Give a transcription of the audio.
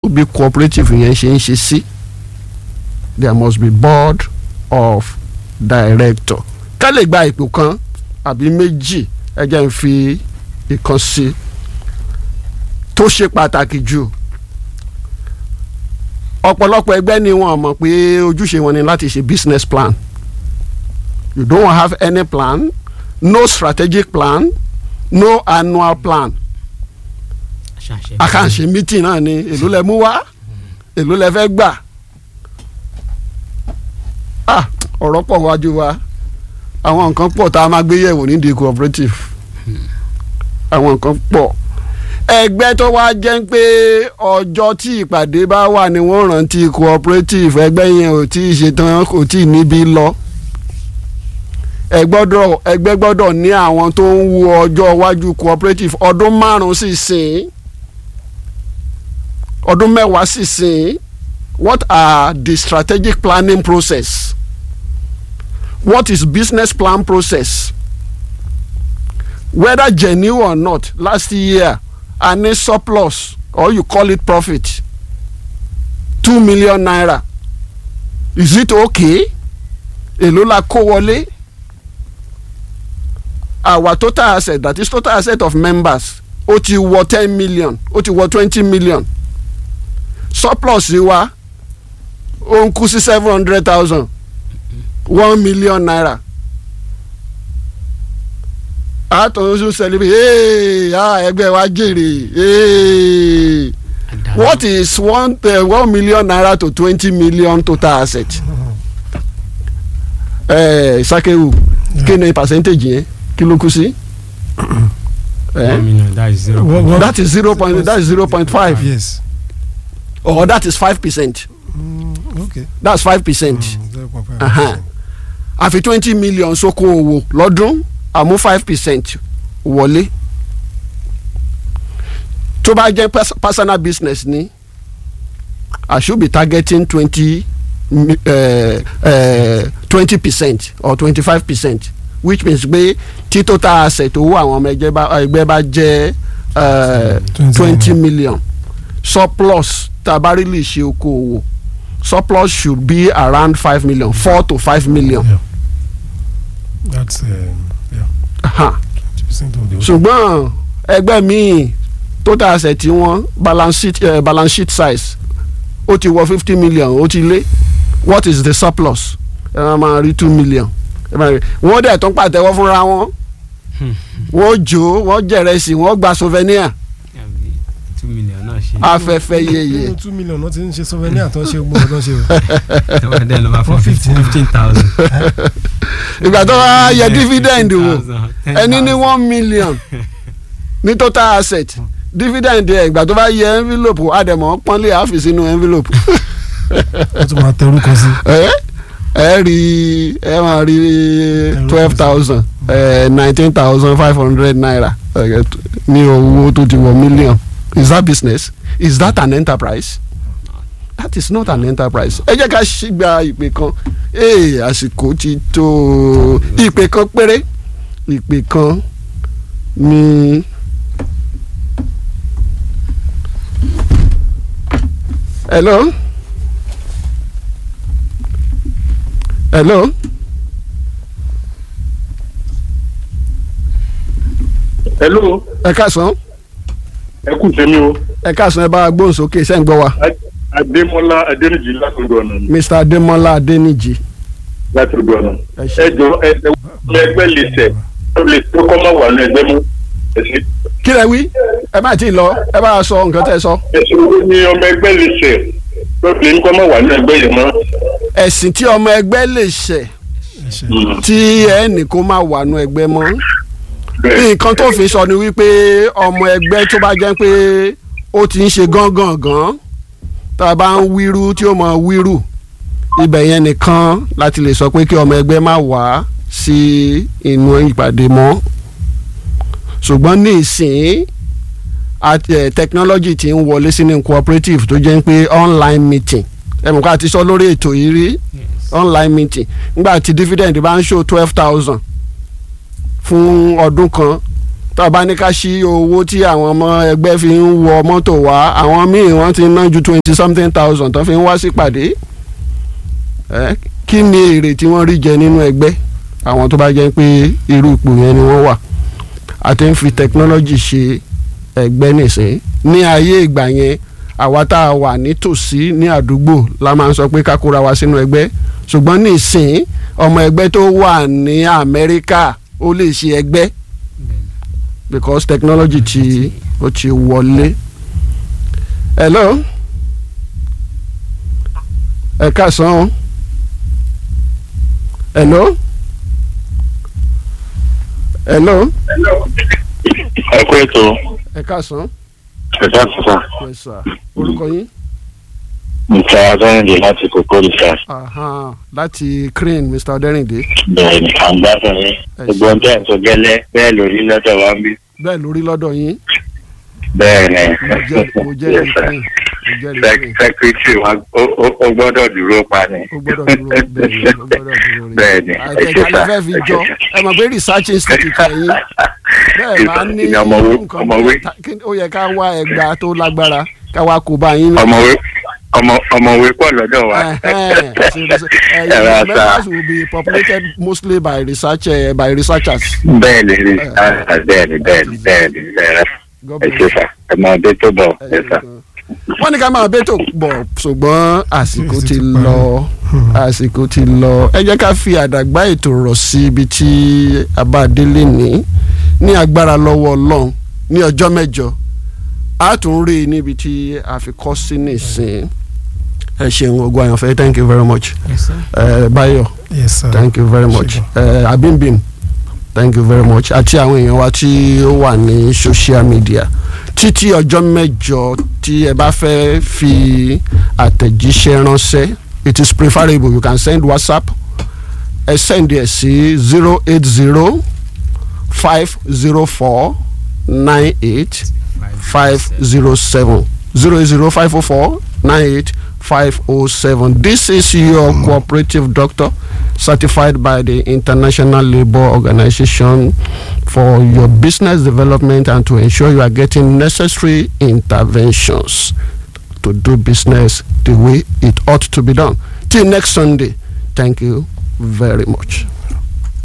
bí cooperative yẹn ṣe ń ṣe sí there must be board of director ká lè gba ipò kan àbí méjì ẹ jẹ́ n fi ìkan sí tó ṣe pàtàkì jù ọ̀pọ̀lọpọ̀ ẹgbẹ́ ni wọ́n mọ̀ pé ojúṣe wọn ni láti ṣe business plan you don't have any plan no strategic plan no annual plan àkànṣe meeting náà ni èló lẹ mú wá èló lẹ fẹ́ gbà ah ọ̀rọ̀ pọ̀ wájú wa àwọn nǹkan pọ̀ tá a máa gbé yẹ̀wò nídìí cooperative àwọn nǹkan pọ̀ ẹgbẹ́ tó wá jẹ́ pé ọjọ́ tí ìpàdé bá wà ní wọ́n rántí cooperative ẹgbẹ́ yẹn ò tí ì ṣetán kò tí ì níbi lọ ẹgbẹ́ gbọ́dọ̀ ní àwọn tó ń wo ọjọ́ iwájú cooperative ọdún márùn-ún sì sìn ọdún mẹ́wàá sì sìn what are the strategic planning process what is business plan process whether genuine or not last year a ní surplus or you call it profit two million naira is it okay èló la kó wọlé our total asset that is total asset of members ó ti wọ ten million ó ti wọ twenty million surplus wa ó ń kú sí seven hundred thousand one million naira àtọ̀nṣu celebrate hey, ah, ẹgbẹ́ wa jèrè hey. what is one, uh, one million naira to twenty million total asset eh, sakewu kí ni percentage yẹn kí ló kú sí. one million that is zero What- point what- that is zero point that is zero point five yes or that is five percent mm, okay that's five percent zero point five Aha. àfi twenty million sóko owó lọ́dún àmú five percent wọlé tó bá jẹ́ pers- personal business ni I should be targeting twenty twenty percent or twenty five percent which means pé tí total asset owó àwọn ọmọ ẹgbẹ́ bá ẹgbẹ́ bá jẹ́ twenty million surplus tá a bá rí lè ṣe okòwò surplus should be around five million four to five million. Yeah. that's um, yeah Aha. twenty percent of the whole ṣùgbọ́n ẹgbẹ́ míì total asset tí wọ́n balance sheet uh, balance sheet size ó ti wọ fifty million ó ti lé what is the surplus ẹ máa máa rí two million ẹ máa rí wọ́n dẹ̀ tún pàtẹ́wọ́ fúnra wọn wọ́n jó wọ́n jẹ̀rẹ̀sì wọ́n gba souvenir Àbí two million náà ṣe afẹ́fẹ́ yeye nínú two million náà ti ń ṣe souvenir tó ń ṣe gbogbo ọdún ṣe o tẹ́wọ́n dẹ́ ló máa fún 150. fifteen thousand. ìgbà tó wá yẹ dividend wò ẹni ní one million ní total asset dividend ẹ̀ ìgbà tó bá yẹ envelope àdèmọ̀ pọ́nlé àfi sínú envelope. wọ́n tún máa tẹ orúkọ sí ẹ ẹ rí ẹ máa rí twelve thousand nineteen thousand five hundred naira eh, ní owó tó ti wọ million is that business is that an enterprise that is not an enterprise ẹ jẹ́ ká ṣì gba ìpè kan ee àsìkò ti tó ìpè kan péré ìpè kan ní. hello. hello. hello ẹ káàsán ẹ kú sẹ́mi o ẹ káàsán ẹ bá wa gbóhùn sókè ṣẹ́ ń gbọ́ wa adémọlá adéníjì látọ̀dọ̀ ọ̀nà mi mr adémọlá adéníjì látọ̀dọ̀ ọ̀nà ẹ ṣé. ẹ jọ ẹ ẹ ọmọ ẹgbẹ́ lè tẹ̀ ọ lè tó kọ́ máa wà ní ẹgbẹ́ mú ẹ ṣe kí lẹ wí ẹ má tí ì lọ ẹ bá wa sọ nǹkan tẹ́ ẹ sọ. ẹ ṣe owó ní ọmọ ẹgbẹ́ lè tẹ̀ ọ lè ní kọ́ máa wà ní ẹgbẹ́ yẹn mọ́. ẹ̀sìn tí ọmọ ẹgbẹ́ lè ṣẹ̀ ẹ ṣe tí ẹnì kó má wà nù ẹgbẹ́ mọ́ bẹ́ẹ̀ nǹkan tó fi sọ ni wípé ọmọ ẹgbẹ́ tó bá jẹ́ pé ó ti ń ṣe gángan gan tá a bá ń wíru tí ó mọ wíru ibẹ̀ yẹn nìkan láti lè sọ pé kí ọmọ ẹgbẹ́ má wá sí inú ìpàdé mọ́ ṣùgbọ́n ní ìsìn àti ẹ̀ technology ti ń wọlé sínú cooperative tó jẹ́ pé online meeting ẹ̀ mọ̀ ká ti sọ lórí ètò yìí rí online meeting nígbà tí dividend bá ń show twelve thousand fún ọdún kan tá a bá ní ká ṣí owó tí àwọn ọmọ ẹgbẹ́ fi ń wọ mọ́tò wá àwọn míì wọ́n ti ná ju twenty something thousand tó fi ń wá sípàdé ẹ kí ni èrè tí wọ́n rí jẹ nínú ẹgbẹ́ àwọn tó bá jẹ́ pé irú ipò yẹn ni wọ́n wà àti ń fi technology ṣe ẹgbẹ́ nìsín ní ayé ìgbà yẹn àwa tá a wà nítòsí ní àdúgbò la máa ń sọ pé ká kóra wa sínú ẹgbẹ́ ṣùgbọ́n nísìn ọmọ ẹgbẹ́ tó wà ní Amẹ́ríkà ó lè ṣe ẹgbẹ́ because technology ti ó ti wọlé. hello ẹ káàsán o hello hello ẹ kú ètò ẹ káàsán ẹ̀ka sísá yes sir orúkọ yín mr adéyìnde láti kókó research Aha, láti crane mr ọdẹrìndé bẹ́ẹ̀ ni à ń gbádùn yín gbogbo ohun tẹ́ ẹ̀ ń sọ gẹ́lẹ́ bẹ́ẹ̀ lórí lọ́dọ̀ wa ń bí bẹ́ẹ̀ lórí lọ́dọ̀ yín bẹ́ẹ̀ ni mo jẹ́ mo jẹ́ Yes, ní sir. crane mo jẹ́ ní Sec- crane secretary wa ó- ó ó gbọ́dọ̀ dúró pa ni. ó gbọ́dọ̀ dúró bẹ́ẹ̀ ni ó gbọ́dọ̀ dúró rí bẹ́ẹ̀ ni àtẹ̀jà lè fẹ́ fi jọ ẹ mọ̀ pé research institute ẹ̀yìn bẹ́ẹ̀ máa ní Ìyá ọmọwé nǹkan ọmọwé ta- kí- ó yẹ ká wá ẹgbàá tó lágbára ká wá kó bá yín ní. ọmọwé ọmọ ọmọwé pọ̀ lọ́dọ̀ wa. Ẹ̀hẹ́n, so- so- eh, Ẹ̀rọ your àṣà. members will be populated mostly by research uh, by researchers. bẹ́ẹ̀ ni rí bẹ́ẹ̀ ni bẹ́ẹ̀ ni bẹ́ẹ̀ ni bẹ́ẹ̀ God ẹ bless ṣe you. sà ẹ máa dé tó bọ̀ Ẹ ẹ ṣé sà. gan. wọ́n ní ká máa bẹ́tò pọ̀ ṣùgbọ́n àsìkò Yes, ti ti parí. lọ àsìkò ti lọ ẹ jẹ́ ká fi àdàgbà ètò rọ̀ sí ibi tí a bá délé ní ní agbára lọ́wọ́ ọlọ́run ní ọjọ́ mẹ́jọ a tún rí i níbi tí a fi kọ́ sí nìsín ẹ ṣeun ogun àyànfẹ́ thank you very much Yes, sir. ẹ Báyọ̀ yes sir. thank you very much ẹ Abimbim thank you very much àti àwọn èèyàn wa tí ó wà ní social media títí ọjọ́ mẹ́jọ tí ẹ bá fẹ́ fi àtẹ̀jíṣẹ́ ránṣẹ́ it is preferable you can send whatsapp ẹ send ẹ sí zero eight zero five zero four nine eight five zero seven zero zero five oh four nine eight five oh seven. This is your cooperative doctor certified by the International Labour Organization for your business development and to ensure you are getting necessary interventions to do business the way it ought to be done. Till next Sunday, thank you very much.